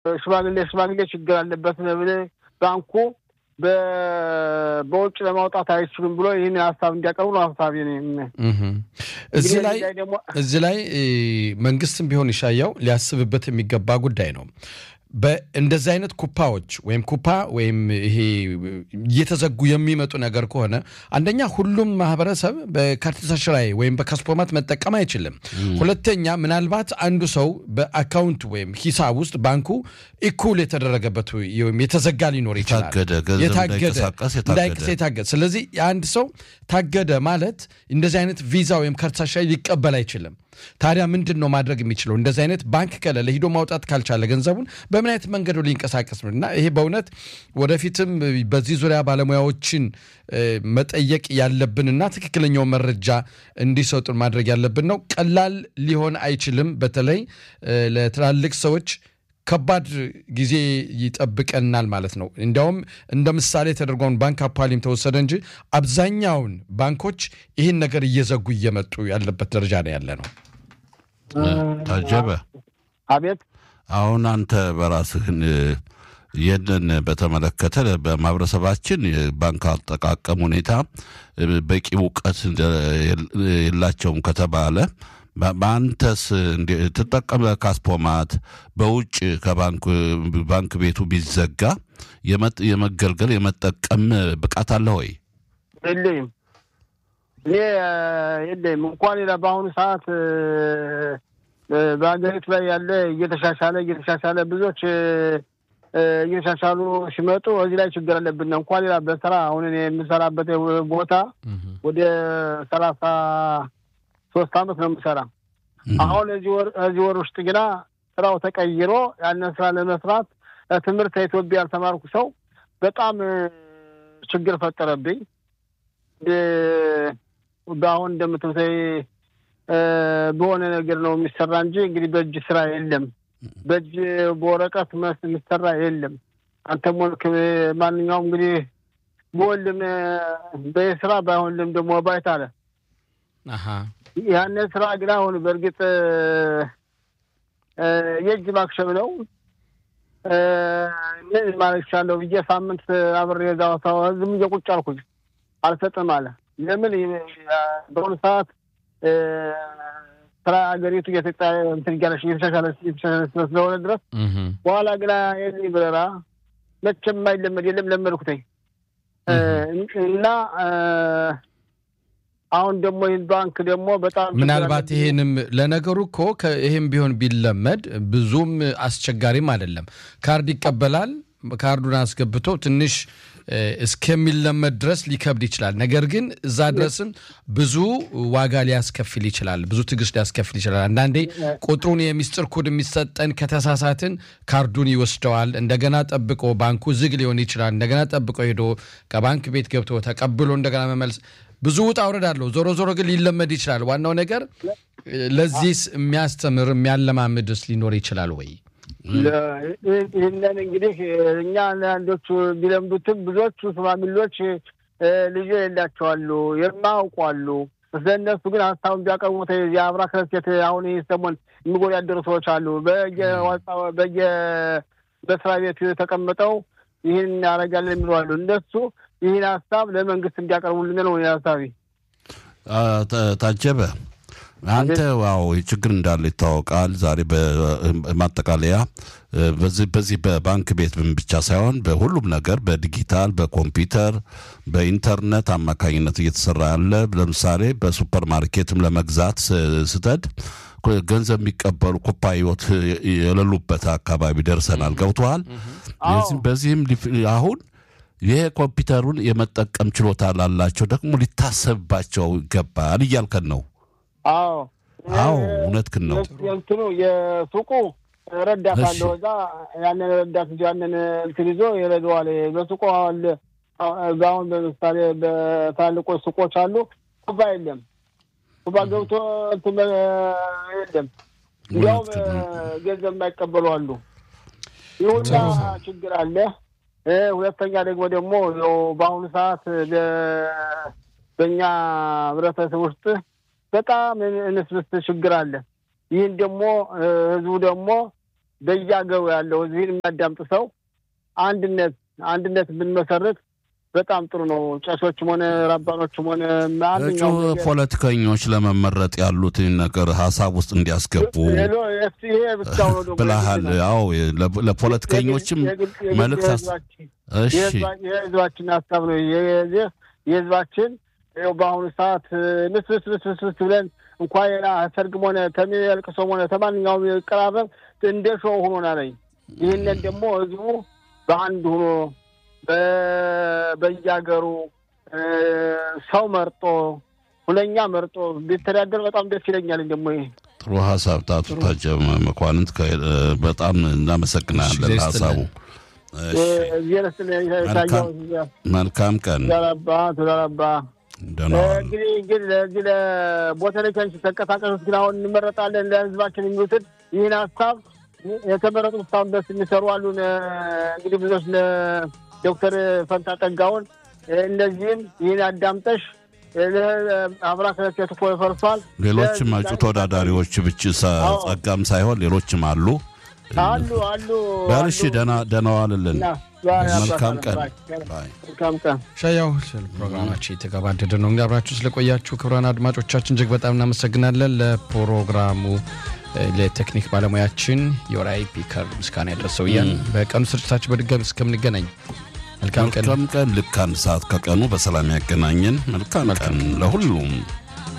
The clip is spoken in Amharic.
ሽማግሌ ሽማግሌ ችግር አለበት ባንኩ በውጭ ለማውጣት አይችሉም ብሎ ይህን ሀሳብ እንዲያቀርቡ ነው ሀሳብ እዚህ ላይ እዚህ ላይ መንግስትም ቢሆን ይሻያው ሊያስብበት የሚገባ ጉዳይ ነው። በእንደዚህ አይነት ኩፓዎች ወይም ኩፓ ወይም ይሄ እየተዘጉ የሚመጡ ነገር ከሆነ አንደኛ ሁሉም ማህበረሰብ በካርድ ላይ ወይም በካስፖርማት መጠቀም አይችልም። ሁለተኛ ምናልባት አንዱ ሰው በአካውንት ወይም ሂሳብ ውስጥ ባንኩ ኢኩል የተደረገበት ወይም የተዘጋ ሊኖር ይችላል። እንዳይንቀሳቀስ የታገደ ስለዚህ የአንድ ሰው ታገደ ማለት እንደዚህ አይነት ቪዛ ወይም ካርድ ላይ ሊቀበል አይችልም። ታዲያ ምንድን ነው ማድረግ የሚችለው? እንደዚህ አይነት ባንክ ከሌለ ሂዶ ማውጣት ካልቻለ ገንዘቡን በምን አይነት መንገዱ ሊንቀሳቀስ ነው? እና ይሄ በእውነት ወደፊትም በዚህ ዙሪያ ባለሙያዎችን መጠየቅ ያለብንና ትክክለኛው መረጃ እንዲሰጡን ማድረግ ያለብን ነው። ቀላል ሊሆን አይችልም። በተለይ ለትላልቅ ሰዎች ከባድ ጊዜ ይጠብቀናል ማለት ነው። እንዲያውም እንደ ምሳሌ ተደርጎን ባንክ አፓሊም ተወሰደ እንጂ አብዛኛውን ባንኮች ይህን ነገር እየዘጉ እየመጡ ያለበት ደረጃ ነው ያለ ነው። ታጀበ፣ አቤት። አሁን አንተ በራስህን ይህንን በተመለከተ በማህበረሰባችን የባንክ አጠቃቀም ሁኔታ በቂ እውቀት የላቸውም ከተባለ በአንተስ ትጠቀም ካስፖማት በውጭ ከባንክ ቤቱ ቢዘጋ የመገልገል የመጠቀም ብቃት አለ ወይ? የለኝም። እኔ የለኝም። እንኳን ሌላ በአሁኑ ሰዓት በሀገሪቱ ላይ ያለ እየተሻሻለ እየተሻሻለ ብዙዎች እየተሻሻሉ ሲመጡ እዚህ ላይ ችግር አለብን። እንኳን ሌላ በስራ አሁን እኔ የምሰራበት ቦታ ወደ ሰላሳ ሶስት አመት ነው የምሰራ። አሁን እዚህ ወር ውስጥ ግና ስራው ተቀይሮ ያንን ስራ ለመስራት ትምህርት ከኢትዮጵያ ያልተማርኩ ሰው በጣም ችግር ፈጠረብኝ። በአሁን እንደምትምሰይ በሆነ ነገር ነው የሚሰራ እንጂ እንግዲህ በእጅ ስራ የለም። በእጅ በወረቀት መስ የሚሰራ የለም። አንተም ሆንክ ማንኛውም እንግዲህ በወልም በስራ ባይሆንልም ደግሞ ባይት አለ ያንን ስራ ግን አሁን በእርግጥ የእጅ ማክሸም ነው። ምን ማለት ይቻለሁ ብዬ ሳምንት አብሬ እዛ ዝም ብዬ ቁጭ አልኩኝ። አልሰጥም አለ። ለምን በአሁኑ ሰዓት ስራ ሀገሪቱ እንትን እያለች እየተሻሻለች ስለሆነ ድረስ በኋላ ግና የዚህ ብረራ መቼም የማይለመድ የለም ለመድኩተኝ እና አሁን ደግሞ ይህን ባንክ ደግሞ በጣም ምናልባት ይሄንም ለነገሩ እኮ ይህም ቢሆን ቢለመድ ብዙም አስቸጋሪም አይደለም። ካርድ ይቀበላል። ካርዱን አስገብቶ ትንሽ እስከሚለመድ ድረስ ሊከብድ ይችላል። ነገር ግን እዛ ድረስም ብዙ ዋጋ ሊያስከፍል ይችላል። ብዙ ትዕግስት ሊያስከፍል ይችላል። አንዳንዴ ቁጥሩን የሚስጥር ኮድ የሚሰጠን ከተሳሳትን ካርዱን ይወስደዋል። እንደገና ጠብቆ ባንኩ ዝግ ሊሆን ይችላል። እንደገና ጠብቆ ሄዶ ከባንክ ቤት ገብቶ ተቀብሎ እንደገና መመልስ ብዙ ውጣ ውረድ አለው። ዞሮ ዞሮ ግን ሊለመድ ይችላል። ዋናው ነገር ለዚህስ የሚያስተምር የሚያለማምድስ ሊኖር ይችላል ወይ? ይህንን እንግዲህ እኛ አንዳንዶቹ ቢለምዱትም ብዙዎቹ ሽማግሌዎች ልጅ የሌላቸዋሉ የማያውቋሉ። ስለእነሱ ግን ሀሳቡን ቢያቀርቡት የአብራ ክረስቴት አሁን ይህ ሰሞን የሚወዳደሩ ሰዎች አሉ። በየ በስራ ቤቱ ተቀምጠው ይህን ያደርጋለን የሚሉ አሉ። እነሱ ይህን ሀሳብ ለመንግስት እንዲያቀርቡልን ነው ሀሳቢ። ታጀበ አንተ ዋው ችግር እንዳለ ይታወቃል። ዛሬ በማጠቃለያ በዚህ በባንክ ቤት ብቻ ሳይሆን በሁሉም ነገር በዲጂታል በኮምፒውተር በኢንተርኔት አማካኝነት እየተሰራ ያለ ለምሳሌ በሱፐር ማርኬትም ለመግዛት ስትሄድ ገንዘብ የሚቀበሉ ኩባዮች የሌሉበት አካባቢ ደርሰናል። ገብተዋል። በዚህም አሁን ይሄ ኮምፒውተሩን የመጠቀም ችሎታ ላላቸው ደግሞ ሊታሰብባቸው ይገባል እያልከን ነው። አዎ አዎ፣ እውነትህን ነው። እንትኑ የሱቁ ረዳት አለው እዛ ያንን ረዳት እ ያንን እንትን ይዞ ይረዳዋል። በሱቁ አሁን በምሳሌ በታልቆች ሱቆች አሉ ኩባ የለም ኩባ ገብቶ እንትን የለም። እንዲያውም ገንዘብ የማይቀበሉ አሉ። ይሁላ ችግር አለ። ሁለተኛ ደግሞ ደግሞ በአሁኑ ሰዓት በእኛ ህብረተሰብ ውስጥ በጣም እንስብስ ችግር አለ። ይህን ደግሞ ህዝቡ ደግሞ በየአገሩ ያለው ህዝብን የሚያዳምጥ ሰው አንድነት አንድነት ብንመሰርት በጣም ጥሩ ነው። ጨሶችም ሆነ ራባኖችም ሆነ እጩ ፖለቲከኞች ለመመረጥ ያሉትን ነገር ሀሳብ ውስጥ እንዲያስገቡ ብለሃል። አዎ ለፖለቲከኞችም መልእክት የህዝባችን ሀሳብ ነው። የህዝባችን በአሁኑ ሰዓት ንስንስ ንስንስ ብለን እንኳን ሌላ ሰርግም ሆነ ተሚያልቅሶም ሆነ ተማንኛውም ይቀራረብ እንደ ሾው ሆኖና ነኝ። ይህንን ደግሞ ህዝቡ በአንድ ሆኖ በየሀገሩ ሰው መርጦ ሁለኛ መርጦ ቢተዳደር በጣም ደስ ይለኛል። ደግሞ ይሄ ጥሩ ሀሳብ ታቱ ታጀ መኳንንት በጣም እናመሰግናለን። ሀሳቡ መልካም ቀን ተዳራባ እንግዲህ እንግዲህ ለዚህ ለቦተሌቻንች ተንቀሳቀሱት ግን አሁን እንመረጣለን ለህዝባችን የሚሉትን ይህን ሀሳብ የተመረጡ እስካሁን ድረስ የሚሰሩ አሉን። እንግዲህ ብዙዎች ዶክተር ፈንታ ጠጋውን እነዚህም ይህን አዳምጠሽ አብራ ከለቴት እኮ ፈርሷል። ሌሎችም እጩ ተወዳዳሪዎች ብቻ ጸጋም ሳይሆን ሌሎችም አሉ አሉ አሉ። በልሽ ደህና ደህና ዋልልን። መልካም ቀን መልካም ቀን። ሻያው ፕሮግራማችን የተገባደደ ነው። እንግዲህ አብራችሁ ስለቆያችሁ ክቡራን አድማጮቻችን እጅግ በጣም እናመሰግናለን። ለፕሮግራሙ ለቴክኒክ ባለሙያችን የወራይ ፒከር ምስጋና ያደረሰው እያን በቀኑ ስርጭታችን በድጋሚ እስከምንገናኝ መልካም ቀን። መልካም ቀን። ልክ አንድ ሰዓት ከቀኑ በሰላም ያገናኘን። መልካም ቀን ለሁሉም።